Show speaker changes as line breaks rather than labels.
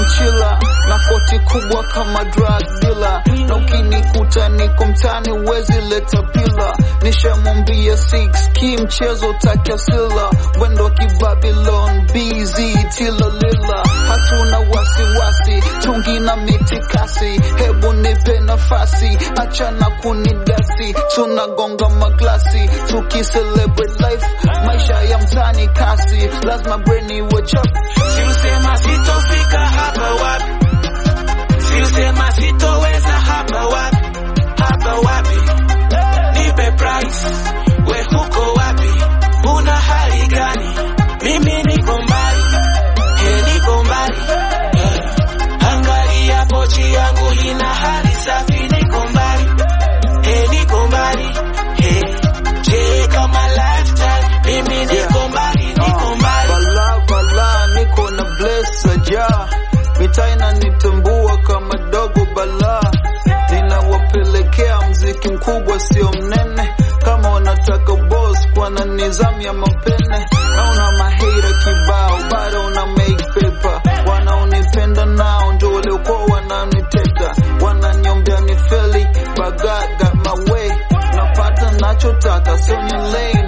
mchila na koti kubwa kama drug dealer, na ukinikuta niko mtani uwezi leta pila. Nishamwambia 6 ki mchezo takasila, wendo kibabylon BZ tila lila, hatuna wasiwasi, tungi na mitikasi, hebu nipe nafasi, achana kunidasi, tunagonga maglasi, tukicelebrate life, maisha ya mtani kasi, lazima brain iwe chap
Siusema sitofika hapa wapi, siusema sitoweza hapa wapi, hapa wapi, nipe price, we huko wapi, una hali gani? Mimi niko mbali, he niko mbali, eh. Angalia pochi yangu ina hali safi, niko mbali, he niko mbali, he je kama lifestyle, mimi niko mbali, niko mbali.
Bala bala niko na blessa ja mitaa inanitambua kama dogo bala ninawapelekea mziki mkubwa sio mnene kama wanataka boss kwa na nizamu ya mapene naona mahira kibao bado una make paper wanaonipenda nao ndio waliokuwa wananiteta wananiombea ni feli but God got my way napata nachotaka sio ni lane